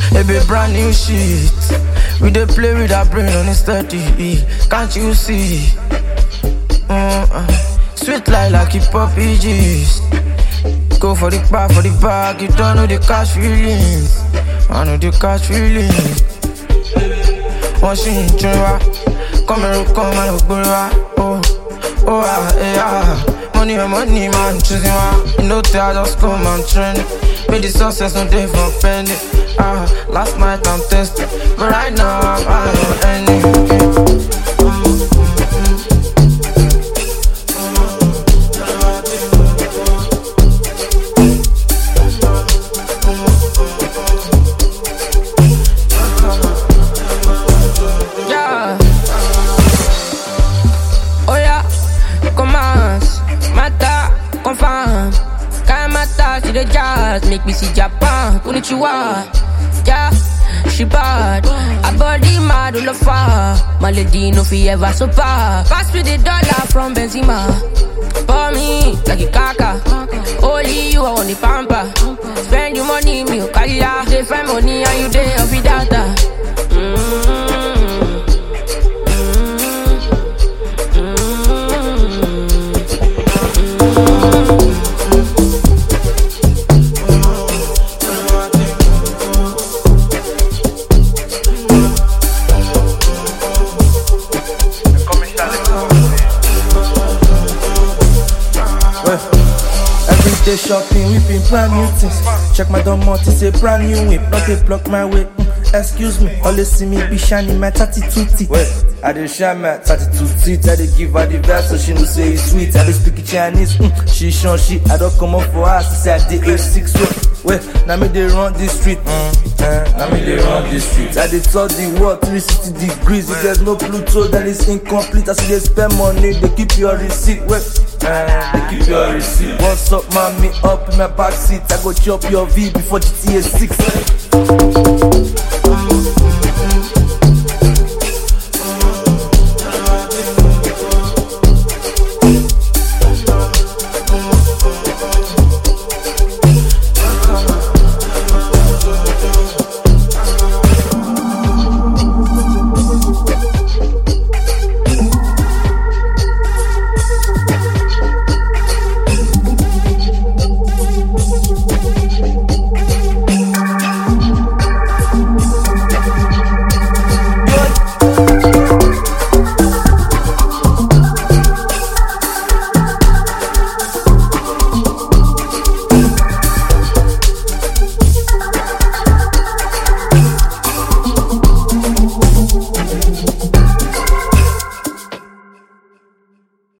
It be brand new shit. We dey play with our brain on it steady. Can't you see? Mm, uh, sweet like like hip hop EGs. Go for the bar, for the bag. You don't know the cash feelings. I know the cash feelings. Wọ́n ṣì ń tún wá. Kọ́mẹ̀rù kan máa lọ gbórí wá. Oh, oh, ah, eh, ah. Money on money, man, choosing one. You know, I just come and trend. Made the success no day for penny. Ah, last night I'm tested, but right now I'm high on any. Yeah. Oh yeah, commence, mata, confirm. Quand mata, c'est le jazz, make me see Japan, konnichiwa. Yeah, she bad, her body mad all over. My lady no fi ever so far. Pass me the dollar from Benzema. For me, like a kaka. Only you I want the pamper. Spend your money, me o kaya. They find money and you day off the data. Mm. Everyday shopping, whipping brand new things. Check my domot, it's a brand new whip. Not a block my way. Mm, excuse me, always see me be shining my 32 teeth. Wait, I dey shine my 32 teeth. I dey give her the vibe so she know say it's sweet. I dey speak Chinese, mm, she shun she. I don't come up for her, she say I dey A6 way. Wait, now me they run this street. Mm, eh, now me they run this street. I dey touch the world 360 degrees. If there's no Pluto, then it's incomplete. I see they spend money, they keep your receipt. Wait. Eh, they keep your receipt. What's up, mommy? Up in my back seat. I go chop your V before GTA 6.